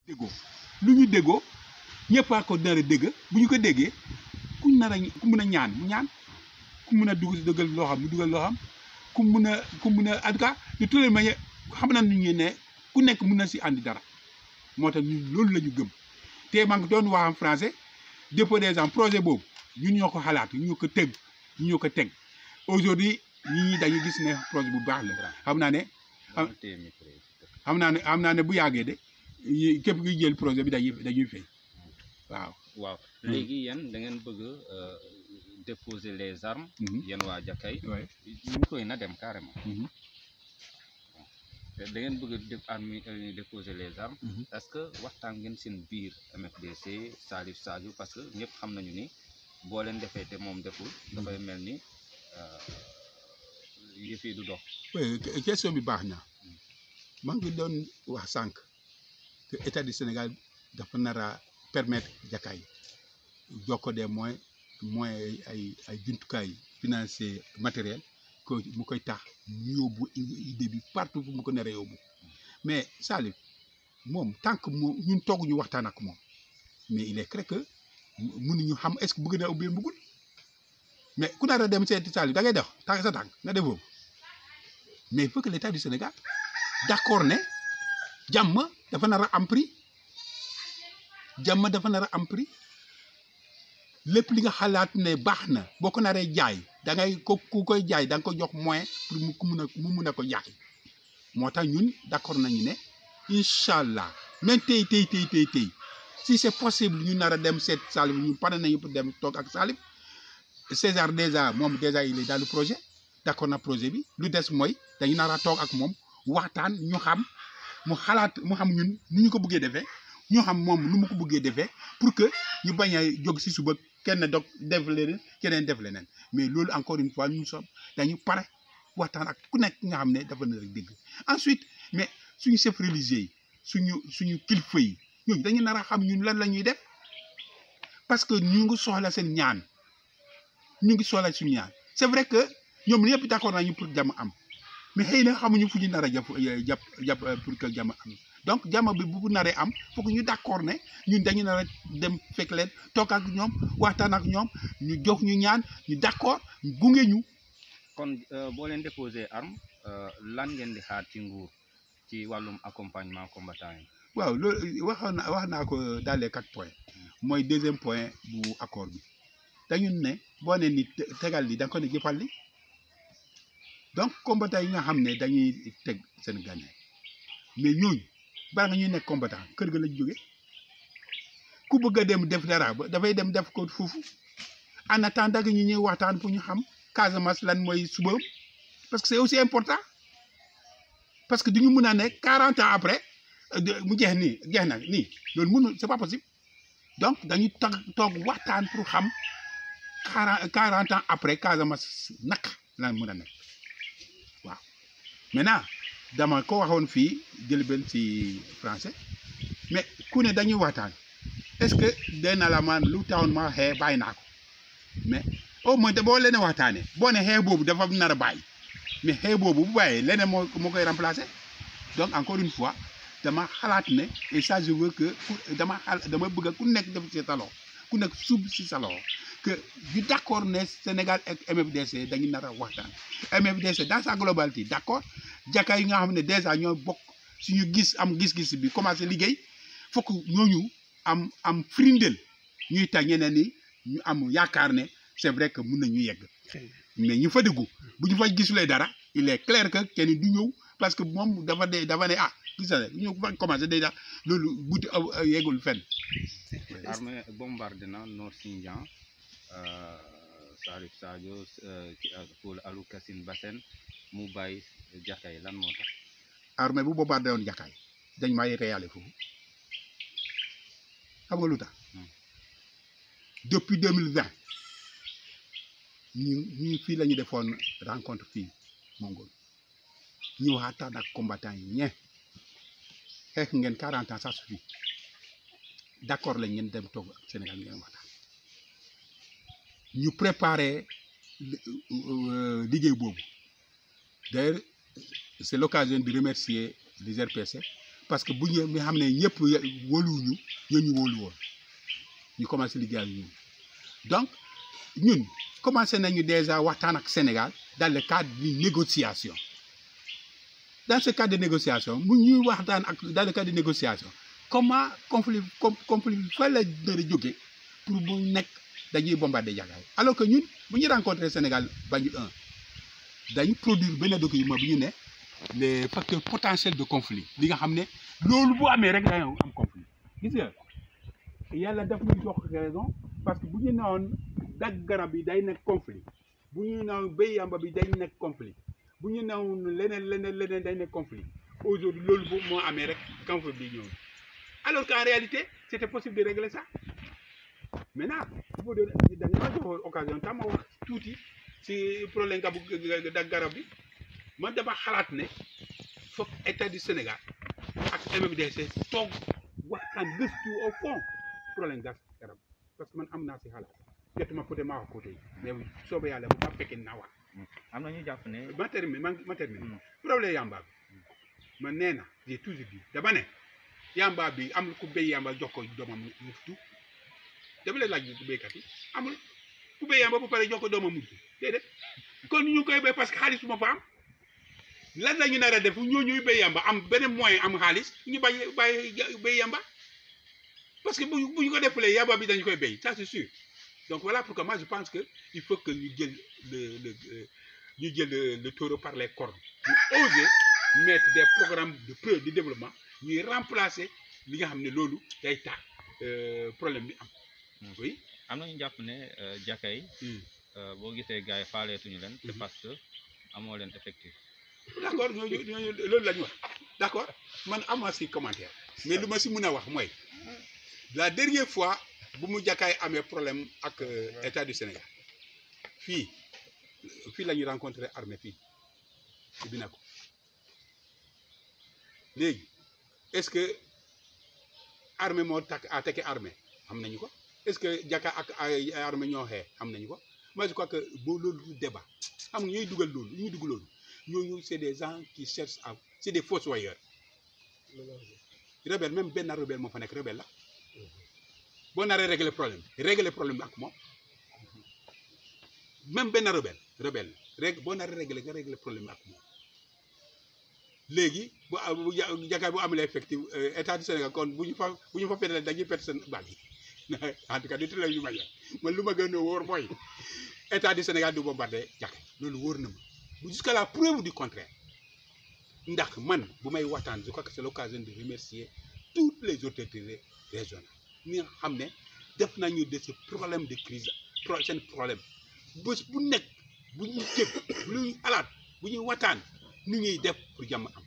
déggoo lu ñu déggoo ñëpp a ko nar a dégg bu ñu ko déggee ku nar a ku mun a ñaan mu ñaan ku mun a dugg dëggal loo xam mu dugal loo xam ku mun a ku mun a en tout cas de toutes les manières xam na ñu ne ku nekk mun na si andi dara moo tax ñun loolu la ñu gëm te maa ngi doon wax en français dépôt des gens projet boobu ñun ñoo ko xalaat ñun ñoo ko teg ñun ñoo ko teg aujourd'hui ñi ñi dañuy gis ne projet bu baax la xam naa ne dama téye micro yi. xam naa ne xam naa ne bu yàggee de yi- képp kuy jël projet bi dañuy dañuy fay waaw. waaw léegi yéen da ngeen bëgg euh, déposer les armes Mhm. yéen waa Jakay Ouais. micro yi na dem carrément Mhm. te da ngeen bëgg a def armes yi déposer les armes Mhm. est-ce que waxtaan ngeen seen biir MFDC Salif Sadio parce que ñëpp xam nañu ni boo leen defee te moom deful dafay mel ni euh, yëf yi du dox oui que- question bi baax na maa ngi doon wax sànq que état du Sénégal dafa nar a permettre Jakaay jox ko des moyens moyens ay ay jumtukaay financier matériel ko mu koy tax ñu yóbbu idée bi partout fu mu ko naree yóbbu mais Salif moom tant que moom ñun tooguñu waxtaan ak moom mais il est clair que mënuñu xam est-ce que bëgg na ubbi bëggul mais ku nar a dem seeti Salif da ngay def tànk sa tànk nga def foofu mais il faut que l'État du Sénégal d'accord ne jàmm dafa nar a am prix jàmm dafa nar a am prix lépp li nga xalaat ne baax na boo ko naree jaay da ngay ko ku koy jaay da nga ko jox moyen pour mu ku mun a mu mun a ko jaay moo tax ñun d'accord nañu ne incha allah même tey tey tey tey tey si c'est possible ñu nar a dem seet Salif ñu pare nañu pour dem toog ak Salif César déjà moom déjà il est dans le projet d'accord na projet bi lu des mooy dañu nar a toog ak moom waxtaan ñu xam mu xalaat mu xam ñun nu ñu ko bëggee defee ñu xam moom nu mu ko bëggee defee pour que ñu bañ a jóg si suba kenn dog def leneen keneen def leneen mais loolu encore une fois ñu som dañu pare waxtaan ak ku nekk nga xam ne dafa na rek dégg ensuite mais suñu chef religieux yi suñu suñu kilifa yi ñooñu dañu nar a xam ñun lan la ñuy def parce que ñu ngi soxla seen ñaan ñu ngi soxla suñu ñaan c'est vrai que ñoom ñëpp d'accord nañu pour jàmm am mais xëy na xamuñu fu ñu nar a jàpp jàpp jàpp pour que jàmm am donc jàmm bi bu naree am foog ñu d'accord ne ñun dañu nar a dem fekk leen toog ak ñoom waxtaan ak ñoom ñu jox ñu ñaan ñu d'accord gunge ñu. kon euh, boo leen déposer arme euh, lan ngeen di xaar ci nguur ci wàllum accompagnement combattant yi waaw loolu waxoon na wax naa ko dans les quatre points mooy deuxième point bu accord bi dañu ne boo ne ni te- tegal li da nga ko ne jëfal li donc combattant yi nga xam ne dañuy teg seen gànnaay mais ñooñu bala nga ñuy nekk combattant kër ga lañ jóge ku bëgg a dem def dara ba dafay dem def ko foofu en attendant que ñu ñuy waxtaan pour ñu xam Casamance lan mooy suba parce que c'est aussi important parce que duñu mun a ne 40 ans après euh, de- mu jeex nii jeex na nii loolu mënul c'est pas possible donc dañuy toog toog waxtaan pour xam quarante quarante ans après Casamance naka lan mën a nekk waaw maintenant dama ko waxoon fii jël benn ci français mais ku ne dañuy waxtaan est-ce que dina la man lu tawoon ma xee bàyyi naa ko mais au moins de boo leen waxtaanee boo ne xee boobu dafa nar a bàyyi mais xee boobu bu bàyyee leneen moo moo koy remplacer donc encore une fois dama xalaat ne et ça je veux que ku- dama xal dama bëgg ku nekk def ci sa loxo ku nekk suub si sa loxo que ñu d'accord ne Sénégal ak MFDC dañu nar a waxtaan MFDC dans sa globalité d'accord jàkkaay yi nga xam ne déjà ñoo bokk suñu gis am gis-gis bi commencé liggéey fokk ñooñu am am frindel ñuy tax ñeneen ni ñu am yaakaar ne c'est vrai que mun nañu yegg mais ñu fa dugg bu ñu fa gisulee dara il est clair que kenn du ñëw parce que moom dafa de dafa ne ah gis nga ñu fa commencé déjà loolu buti aw aw yeggul fenn. armée bombardé na Nord Sindian euh, Salif Sadio euh, ki- ak Paul Alou Kassine Bassène mu bàyyi Jakay lan moo tax armée bu bombardé woon jàkkaay dañ may réyale foofu xam nga lu tax Hmm. depuis deux mille vingt ñu ñu fii la ñu defoon rencontre fii Mongol ñu waxtaan ak combattant yi ñe xeex ngeen quarante ans ça suffit d'accord lañ ngeen dem toog ak Sénégal ngeen waxtaan ñu préparer euh, liggéey boobu d'ailleurs c'est l'occasion de remercier les RPC parce que bu ñu nga xam ne ñëpp wóoluwuñu ñoo ñu wóolu woon ñu commencé liggéey ak ñun donc ñun commencé nañu déjà waxtaan ak Sénégal dans le cadre d'une négociation dans ce cadre de négociation mu ñuy waxtaan ak dans le cadre de négociation comment conflit com conflit fa la nar a jóge pour bu nekk dañuy bombarder Jakaay alors que ñun bu ñu rencontré Sénégal Banjul 1 dañu produire benn document bu ñu ne les facteurs potentiels de conflit li nga xam ne loolu bu amee rek dañoo am conflit gis nga yàlla daf ñu jox raison parce que bu ñu newoon dagg garab yi day nekk conflit bu ñu newoon béy yamba bi day nekk conflit bu ñu newoon leneen leneen leneen day nekk conflit aujourd'hui loolu bu moo amee rek conflit bi ñëw alors qu'en réalité c'était possible de régler ça maintenant il faut de da nga ma jox occasion tam ma wax tuuti si problème gabu dagg garab bi man dama xalaat ne foog état du Sénégal ak MMDC toog waxtaan gëstu au fond problème gas garab parce que man am naa si xalaat jotuma peut-être maa wax côté yi mais soobee yàlla bu ma fekkee naa wax am na ñu jàpp ne ma termine ma ma termine Mm. problème yamba bi man nee na j'ai toujours dit dama ne yamba bi amul ku béy yamba jox ko doomam mu futu dama lay laaj ku béykat yi amul ku béy yamba bu pare jox ko doomam mu futu déedéet kon ñu koy béy parce que xaalis moo fa am lan la ñu nar a def ñoo ñuy béy yamba am beneen moyen am xaalis ñu bàyyi bàyyi béy yamba parce que bu bu ñu ko defalee yamba bi dañu koy béy ça c'est sûr donc voilà pourquoi moi je pense que il faut que ñu jël le le euh, ñu jël le, le taureau par les cornes ñu oser mettre des programmes de pré de développement ñuy remplacer li nga xam ne loolu day tax euh, problème bi am oui am na ñu jàpp ne Jakaay boo gisee gars yi faaleetuñu leen c'est Mhm. parce que amoo leen effectif d'accord ñooñu ñooñu loolu la ñu wax d'accord man amaa si commentaire mais lu ma si mën a wax mooy la dernière fois bu mu jàkkaay amee problème ak euh, état du Sénégal fii fii la ñu rencontré armée fii ci Binaco léegi est-ce que armée moo takk attaqué armée xam nañu ko est-ce que jàkka ak ay ay armée ñoo xee xam nañu ko moi je crois que boo loolu du débat xam nga ñooy dugal loolu ñuy dugal loolu ñooñu c'est des gens qui cherchent à c'est des fossoyeurs rebelle même benn rebelle moo fa nekk rebelle la boo naree régler problème régler problème bi ak moom même benn rebelle rebelle rég boo naree régler nga régler problème bi ak moom léegi bu a- bu ja- jakaay bu amulee effectif euh, état du Sénégal kon bu ñu fa bu ñu fa pétale dañuy perte seen baag yi en tout cas du télé yu ma man lu ma gën a wóor mooy état du Sénégal du bombardé jakaay loolu wóor na ma bu jusqu'à la preuve du contraire ndax man bu may waxtaan je crois que c'est l'occasion de remercier toutes les autorités régionales ñi nga xam ne def nañu de ce problème de crise pro seen problème bés bu nekk bu ñuy jëg lu ñuy alaat bu ñuy waxtaan ni ñuy def pour jàmm am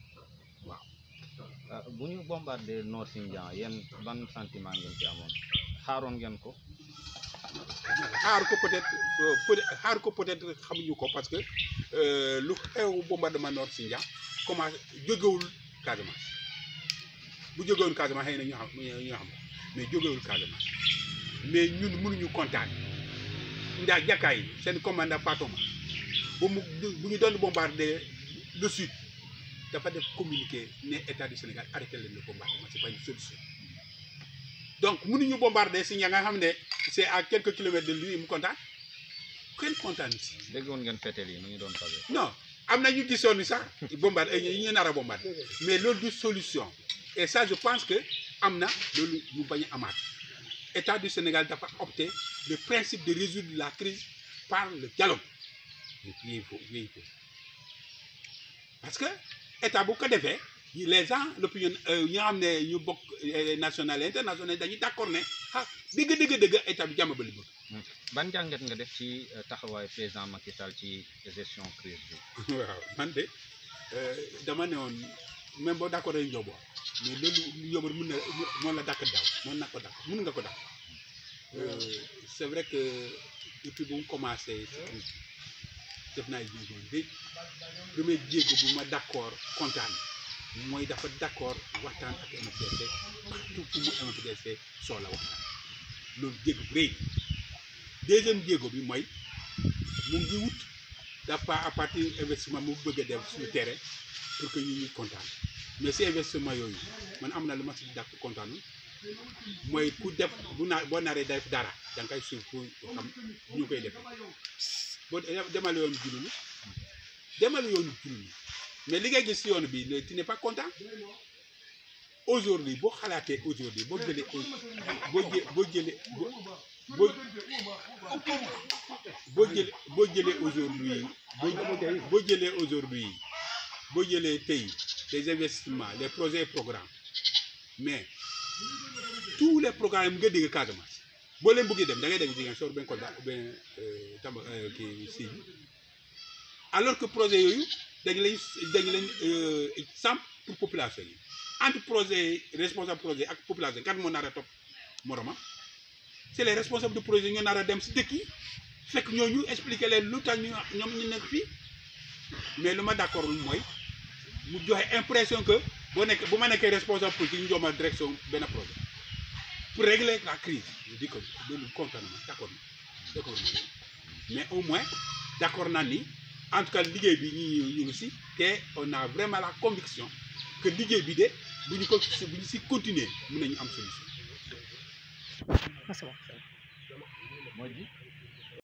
bu ñu bombardé Nord Sindian yéen ban sentiment ngeen ci amoon xaaroon ngeen ko xaar ko peut-être euh, peut xaar ko peut-être xamuñu ko parce que euh, lu xew bombardement Nord Sindian commencé jógewul Casamance bu jógewul Casamance xëy na ñu xam ñu xam mais jógewul Casamance mais ñun mënuñu kontaan ndax jàkkaay yi seen commandant Fatoma bu mu bu ñu doon bombardé le sud dafa def communiqué ne état du Sénégal arrêté leen le bombardement c'est pas une solution donc mënuñu bombardé si ña nga xam ne c'est à quelques kilomètres de lui mu kontaan kenn kontaan si déggoon ngeen fetel yi nu ñu doon tabee non am na ñu gisoon ni sax bombardé yi ñu nar a bombardé mais loolu du solution et ça je pense que am na loolu ñu bañ a amaat état du Sénégal dafa opté le principe de résoudre la crise par le dialogue il faut il faut parce que état bu ko defee les gens l'opinion ñi nga xam ne ñu bokk euh, national et international dañuy d'accord ne ah dëgg dëgg dëgg état bi jàmm ba li bëgg ban jàngat nga def ci euh, taxawaayu président Macky Sall ci gestion crise bi waaw man de euh, dama ne woon même boo d'accord ak Ndiobo mais loolu Ndiobo mën na mën la dàkk daaw mën na ko dàkk mën nga ko dàkk Euh, c'est vrai que depuis bu mu commencé ci crise bi def naa jéego léegi premier jéego bu ma d'accord kontaan mooy dafa d'accord waxtaan ak MFDC partout fu mu MFDC soxla waxtaan loolu jéego bu rëy deuxième jéego bi mooy mu ngi wut dafa à partir investissement mu bëgg a def suñu terrain pour que ñu ñuy kontaan mais si investissement yooyu man am na lu ma si dàq kontaanu mooy ku def bu naa boo naree def dara da nga koy suuf pour xam ñu koy defee boo demal yoonu jululu demal yoonu jululu mais li ngay gis si yoon bi tu n'es pas content aujourd'hui boo xalaatee aujourd'hui boo jëlee boo jë boo jëlee boo boo boo jëlee boo jëlee aujourd'hui boo boo jëlee aujourd'hui boo jëlee tey les investissements les projets et programmes mais tous les programmes nga dégg Casamance boo leen bëggee dem da ngay dégg Ziguinchor ben Kolda ben Tamba kii Sédhiou alors que projet yooyu dañ lañ dañ lañ samp pour population yi entre projet responsable projet ak population kan moo nar a topp moromam c'est les responsables de projet ñoo nar a dem si dëkk yi fekk ñooñu expliquer leen lu tax ñu ñoom ñu nekk fii mais lu ma d'accord mooy mu joxe impression que boo nekk bu ma nekkee responsable politique ñu jox ma direction benn projet pour régler la crise je dis que loolu kontaan na d'accord na d'accord na mais au moins d'accord naa ni en tout cas liggéey bi ñu ñu ngi si te on a vraiment la conviction que liggéey bi de bu ñu ko bu ñu si continuer mën nañu am solution. Merci beaucoup.